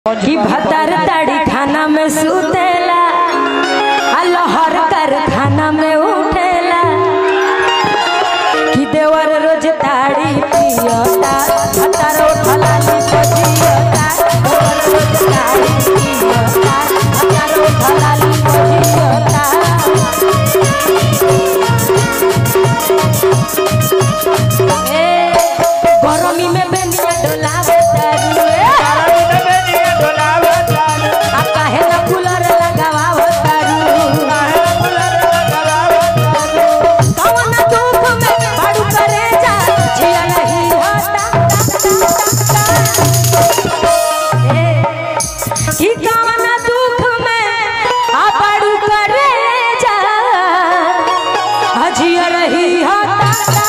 कि भतर तड़ी खाना में सुतेला आ लहर कर खाना में उठेला कि देवर रोज ताड़ी पियता भतर उठला ली पजियता देवर रोज ताड़ी पियता भतर उठला ली पजियता ए गरमी में बेनिया डोलावे तारी ए आ काहे ना कूलर लगावा तारू कौन धूप में बाड़ू करे जा जिया नहीं होता ए कि कौन दुख में आ बाड़ू करे जा जिया नहीं होता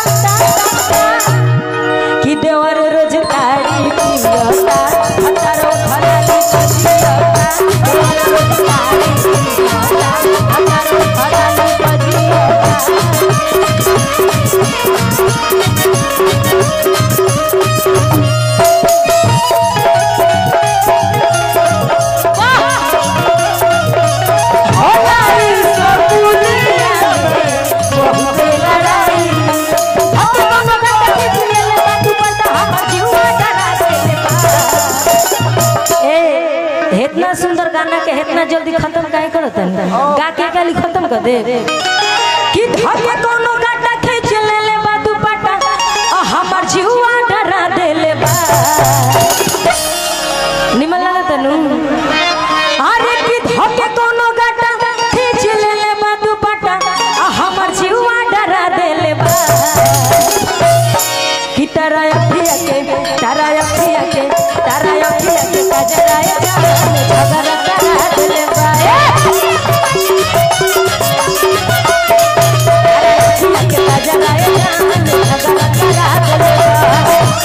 कि देवर रोज ताड़ी पियता हतारो भलाली पजियता देवर रोज ताड़ी पियता हतारो भलाली पजियता हो गई सकुलिया में बहुते लड़ाई हम दोनों का खींच लेले बा तू पता हमर जीवा डरा देले बा ए इतना सुंदर गाना के इतना जल्दी खत्म काहे करत गा के गाली खत्म कर दे कि धके कोनो गाटा खींच लेले बा तू पता हमर जीवा डरा देले बा निमन लगा तनु अरे कि धके कोनो गाटा खींच लेले बा तू पटा आ हमर जीवा डरा देले बा कि तारा अखिया के तारा अखिया के तारा अखिया के कजराया झगड़ा करा देले बा ए! तारा अखिया के कजराया झगड़ा करा देले बा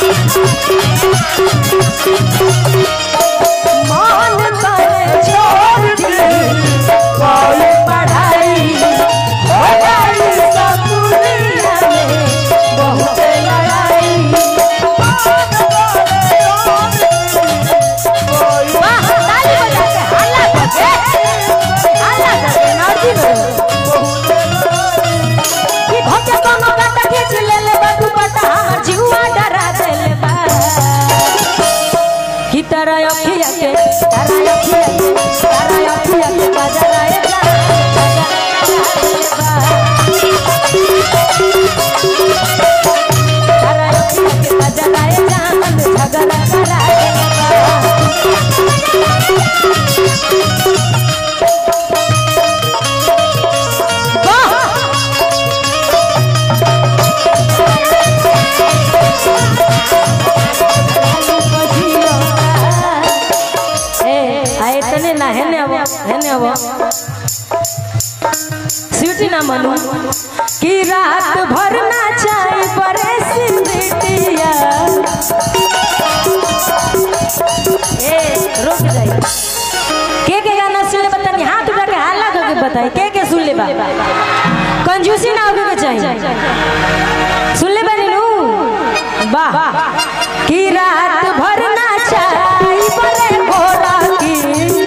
मन करे छोड़ दी कोई पढ़ाई हो गई सकुलिया में बहुत लड़ाई वाह ताली बजा के हल्ला करके हल्ला करके नौजी कि भके कोनो गाता खींच लेले बा दुपट्टा हमर जीवा डरा देले बा कि तारा अखिया के तारा अखिया के तारा अखिया के बजराए जा तारा अखिया के बजराए जा झगड़ा कराए ए आए तने ना हेने अब हेने अब स्वीटी ना मनू कि रात भर ना चाय परे सिमटिया ए रुक जाई के के गाना सुन ले बतानी हाथ उठा के हाला करके बताई के के सुन ले बा कंजूसी ना होके के चाहिए सुन ले बानी नू वाह कि रात भर ना चाय परे घोड़ा की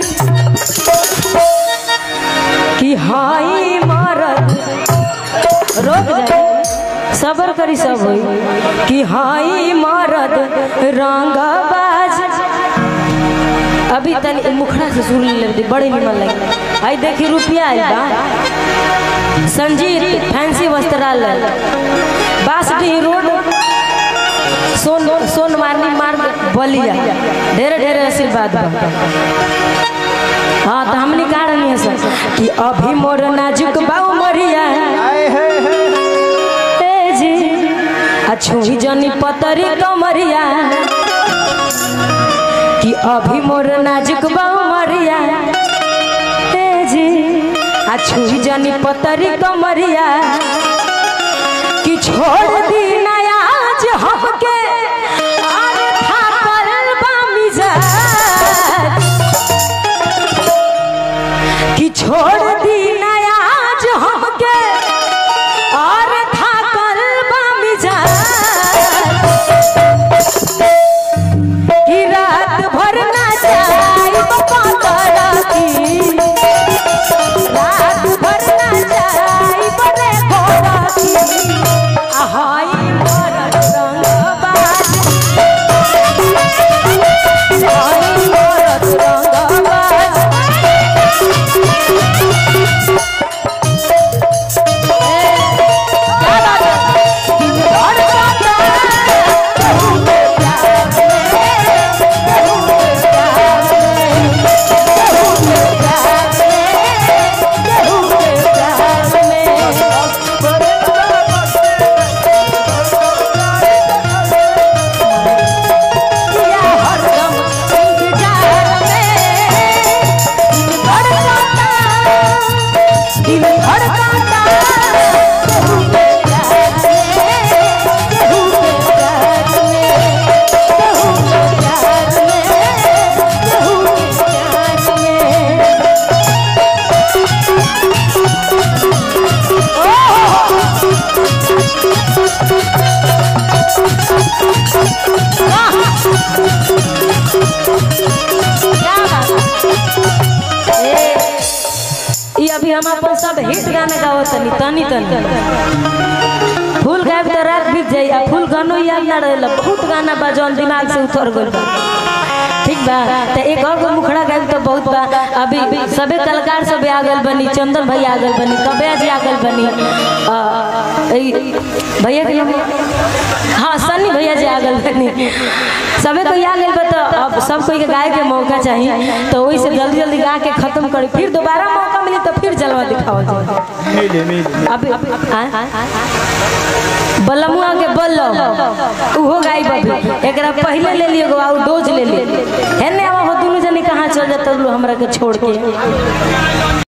कि हाई मरद रोक जाए सबर करी सब होई कि हाई मरद रंगबाज अभी तनी मुखड़ा से सुन ले बड़े निमन लगे आई देखी रुपया आइल बा संजीत फैंसी वस्त्रालय बासडी रोड सोन सोनवानी मार्ग बलिया ढेरे ढेरे आशीर्वाद बा हाँ तो हमने कहा रही है सर कि अभी मोर नाजुक बाऊ मरिया ए जी अछुई जनी पतरी कमरिया कि अभी मोर नाजुक बाऊ मरिया ए जी अछुई जनी पतरी कमरिया कि छोड़ दी नया आज हमके अरे थाकल बा मिजाज कि छोड़ दी नया आज हमके और थाकल बा मिजाज कि रात भर ना जा हम अपन सब हिट गाना गावत तनी तनी तनी फुल गायब तो रात बीत जाई आ फुल गानो याद ना रहेला बहुत गाना बा जौन दिमाग से उतर गइल बा ठीक बा तो एक और गो मुखड़ा गायब तो बहुत बा अभी सबे कलाकार सब आ गइल बनी चंदन भाई आ गइल बनी कबे जी आ गइल बनी आ, ई भैया के नाम- हाँ सन्नी भैया जी आ गइल बनी सबे कोई आ गइल बा तो अब सब कोई के गाए के मौका चाहिए तो वही से जल्दी जल्दी गा के खत्म करी फिर दोबारा मौका मिली तो फिर जलवा दिखाओ जाए मिले मिले अभी आ? बलमुआ के बल्लम उहो गाई बबी एकरा पहले ले लियो और डोज ले लियो हेने आवा हो दोनों जने कहाँ चल जाता लो हमरा के छोड़ के